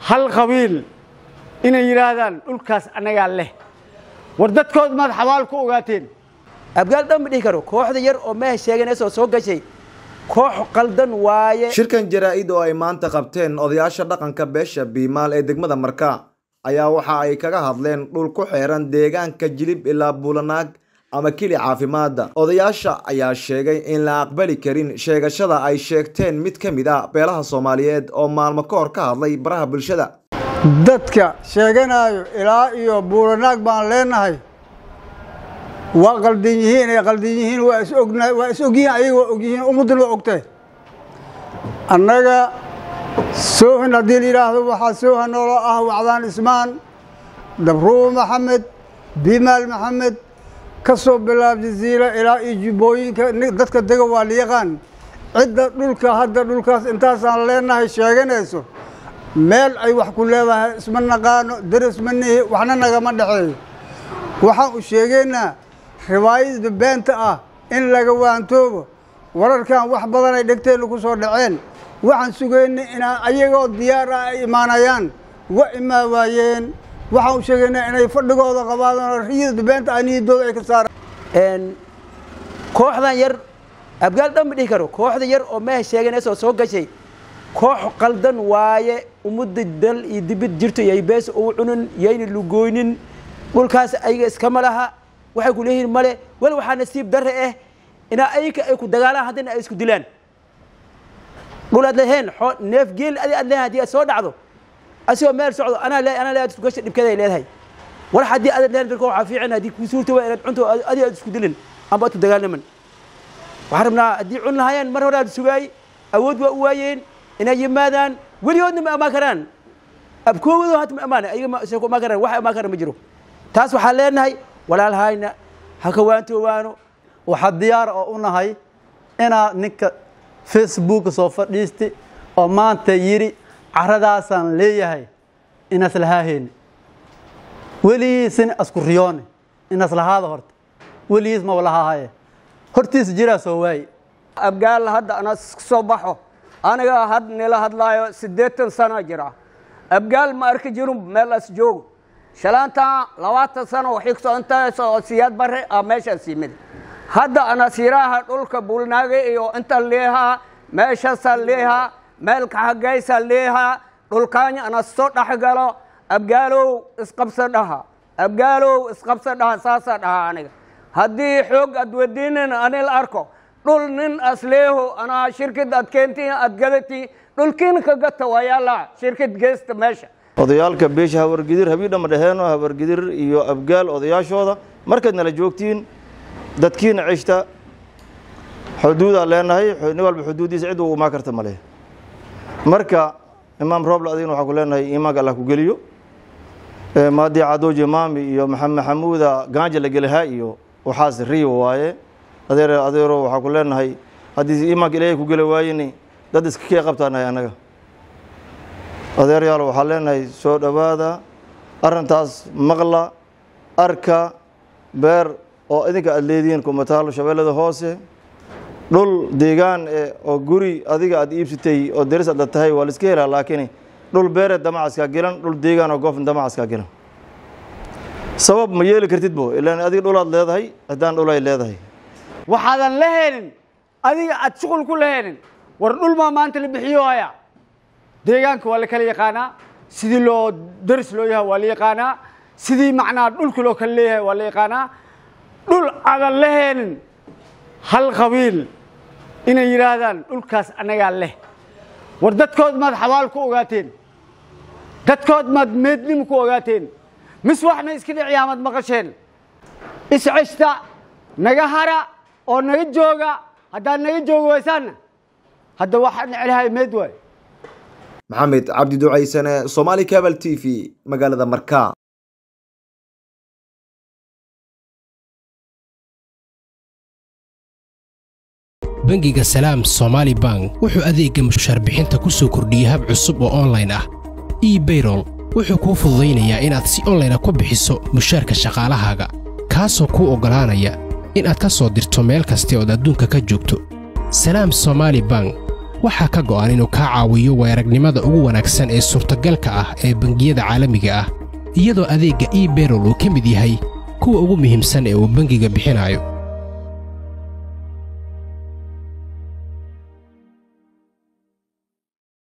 hal qabiil inay yidhaahdaan dhulkaas annagaa leh war dadkood maad xabaal ku ogaateen abgaal dhan ma dhihi karo kooxda yar oo meha sheeganaysa soo gashay koox qaldan waaye shirkan jaraa-id oo ay maanta qabteen odayaasha dhaqanka beesha biimaal ee degmada marka ayaa waxa ay kaga hadleen dhul ku xeeran deegaanka jilib ilaa buulanaag ama kili caafimaadda odayaasha ayaa sheegay in la aqbali karin sheegashada ay sheegteen mid ka mid ah beelaha soomaaliyeed oo maalmo ka hor ka hadlay baraha bulshada dadka sheeganayo ilaa iyo buulanaag baan leenahay waa qaldan yihiin ay qaldan yihiin waa is ogna waa is ogyihiin ayaga waa ogyihiin ummadduna waa ogtay annaga soohin haddii la yidhaahdo waxaa sooha noolo ah wacdaan ismaan dabruub maxamed bimaal maxamed ka soo bilaab jaziila ilaa iyo jubbooyinka dadka dega waa la yaqaan cidda dhulka hadda dhulkaas intaasaan leenahay sheeganayso meel ay wax ku leedahay isma naqaano deris ma nihi waxna nagama dhexeeyo waxaan u sheegaynaa riwaayada beenta ah in laga waantoobo wararkan wax badan ay dhegteenna ku soo dhaceen waxaan sugaynay inaa ayagoo diyaar ah ay imaanayaan wa imaa waayeen waxaan u sheegaynaa inay fadhigooda qabaadaan riyada beenta ah niyadooda ay ka saaraan kooxdan yar abgaal dhan ma dhihi karo kooxda yar oo meha sheeganaysa soo gashay koox qaldan waaye ummadda dal iyo dibid jirto yay bees ugu cunin yayna lugooynin dhulkaas ayaga iskama laha waxay ku leeyihiin male wal waxaa nasiib darre ah inaa ayaga ay ku dagaalaan haddana ay isku dilaan dhul aad leheen neef geel adi aad leedahay haddii aad soo dhacdo asigoo meel socdo anaa le anaa le aad isku gasha dhibkeeda ay leedahay war haddii aad leedahay dadka waxaa fiican haddii kuu suurta waa inaad cunto adi aad isku dilin amba aad ku dagaalnaman waxaan rabnaa haddii cun lahaayeen mar hore aad sugaay awood waa u waayeen inay yimaadaan weligoodna ma amaan karaan abkoogoodo hata ma amaana ayaga ma ku amaan karaan wax amaan karaan ma jiro taas waxaan leenahay walaalhayna ha ka waantoowaano waxaa diyaar oo u nahay inaa ninka facebook soo fadhiisti oo maanta yidhi caradaasaan leeyahay inas lahaaheyni weligiisina asku riyoone inas lahaada horta weligiis maba lahaahaye hortiis jiraa soo waaye abgaal hadda ana soo baxo aniga had nila hadlaayo siddeetan sana jira abgaal ma arki jirin meel as joogo shalaantan labaatan sano waxay kusoo intaas oo siyaad bare ah meeshaas yimid hadda anasiiraha dhulka buulnaaga iyo inta leehaa meeshaasaa leehaa meelka hagaysaa leehaa dhulkaanya ana soo dhexgalo abgaalow isqabsa dhaha abgaalow isqabsa dhaha saasaa dhaha aniga haddii xoog aad wadiinin ani la arko dhul nin asleeho anaa shirkad aad keenti aad gadati dhulkiina ka gata waa yaallaa shirkad geesta meesha odayaalka beesha hawargidir habiidhama dheheenoo hawargidir iyo abgaal odayaashooda markaad nala joogtiin dadkiina ceshta xuduudaa leenahay nin walba xuduuddiisa cid uu imaan karta male marka imaam rooble adigna waxaa ku leenahay iimaanka allah ku geliyo maadii cadooji maami iyo maxamed maxamuuda gaanja la gelihaa iyo waxaas riyo waaye adeer adeero waxaa ku leenahay haddii iimaanka ilaahay ku geli waayeni dad iska kee qabtaanahay annaga adeeryaal waxaa leenahay soo dhowaada arrintaas maqla arka beer oo idinka aad leedihiin kumataalo shabeellada hoose dhul deegaan oo guri adiga aad iibsatay oo deris aad tahay waa la iska helaa laakiin dhul beereed damacaskaa gelan dhul deegaan oo goofn damacaskaa gelan sabab ma yeeli kartid bo ilaan adiga dhulaad leedahay haddaan dhulay leedahay waxaadan la helin adiga aad shuqul ku la helin war dhul maa maanta la bixiyo haya deegaanka waa la kala yaqaanaa sidii loo daris loo yahay waa la yaqaanaa sidii macnaa dhulka loo kala leeyahay waa la yaqaanaa dhul aadan la helin hal qabiil inay yidhaahdaan dhulkaas annagaa leh war dadkood maad xabaal ku ogaateen dadkood maad meednimo ku ogaateen mis waxna iska dhiciyaamad maqasheen isceshta naga hara oo naga jooga haddaad naga joogi waysaanna hadda waxaan necelahay meed waay maxamed cabdi ducaysane somaali cabal t v magaalada marka bangiga salaam somaali bank wuxuu adeegga mushaarbixinta ku soo kordhiyey hab cusub oo onlayn ah ebayrol wuxuu kuu fududaynayaa inaad si onlayna ku bixiso mushaarka shaqaalahaaga kaasoo kuu oggolaanaya inaad ka soo dirto meel kasta ood adduunka ka joogto salaam somaali bank waxaa ka go'an inuu kaa caawiyo weeragnimada ugu wanaagsan ee suurtagalka ah ee bangiyada caalamiga ah iyadoo adeegga ebayrol uu ka mid yahay kuwa ugu muhiimsan ee uu bangiga bixinayo